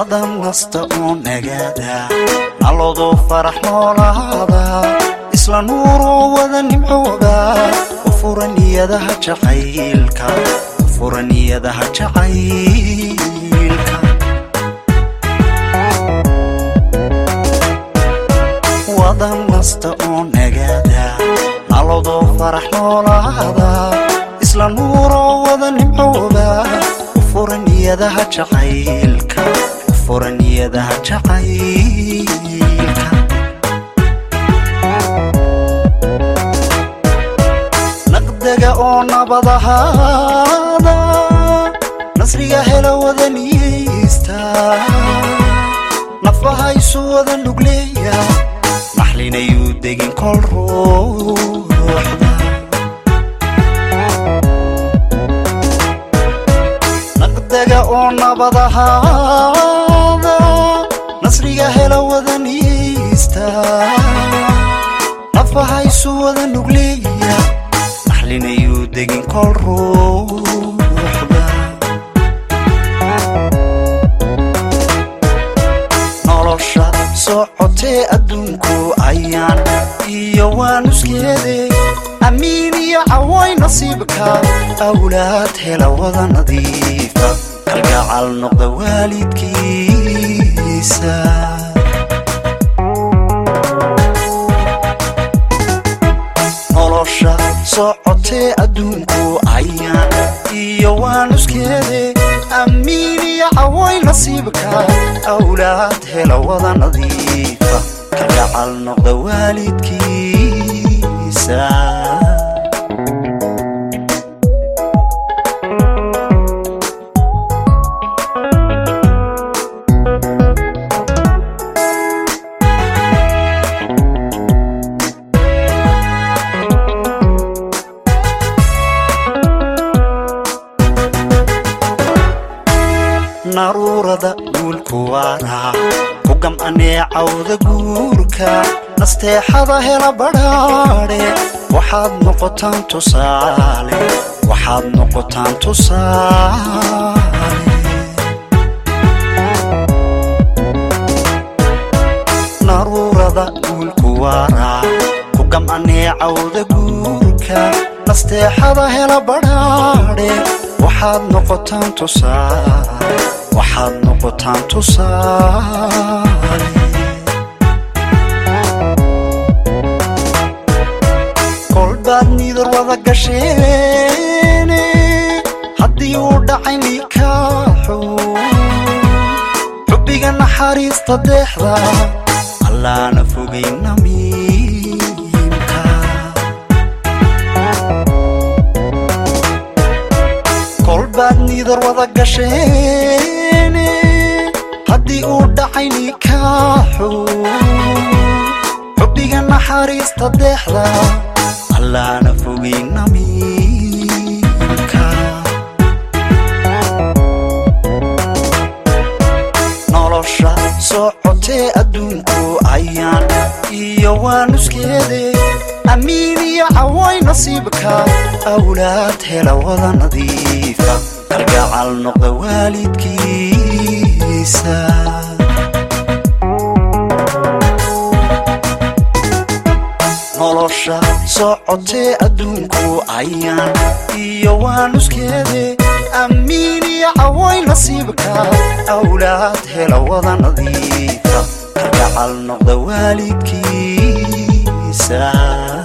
wada nasta oo nagaada nalodoo farax noolaada isla nuuroo wada nimcooda u fura niyadaha jacaylka u fura niyadaha jacaylka wada nasta oo nagaada nalodoo farax noolaada isla nuuroo wada nimcooda u fura niyadaha jacaylka u fura niyadaha jacaylka naqdaga oo nabadahaada nasriga hela wada niyeysta nafaha isu wada nugleeya maxlinayuu degin kol ruuxda naqdaga oo nabadahaada nasriga hela wada niyeysta nafaha isu wada nugleeya maxlinayuu degin kol ruuxda nolosha socotee adduunku ayaan iyo waa nuskeede amiin iyo cawoy nasiibka awlaad hela wada nadiifa kalgacal noqda waalidkiisa nolosha socotee adduunku ayaan iyo waa nuskeede amiin iyo cawoy nasiibka awlaad hela wada nadiifa kalgacal noqda waalidkiisa naruurada guulku waara ku gam'anee cawda guurka nasteexada hela badhaadhe waxaad noqotaan tusaale waxaad noqotaan tusaale naruurada guulku waara ku gam'anee cawda guurka nasteexada hela badhaadhe waxaad noqotaan tusaale waxaad noqotaan tusaale kolbaad nidar wada gasheene haddii uu dhacay nikaaxu xubbiga naxariista deexda allaana fogay namiimka kolbaad nidar wada gasheene haddii uu dhacay nikaaxu xubbiga naxariista deexda allaana fogay namiimka nolosha socotee adduunku ayaan iyo waa nuskeede amiin iyo cawoy nasiibka awlaad hela wada nadiifa kalgacal noqda waalidkiisa nolosha socotee adduunku ayaan iyo waa nuskeede amiin iyo cawoy nasiibka awlaad hela wada nadiifa kalgacal noqda waalidkiisa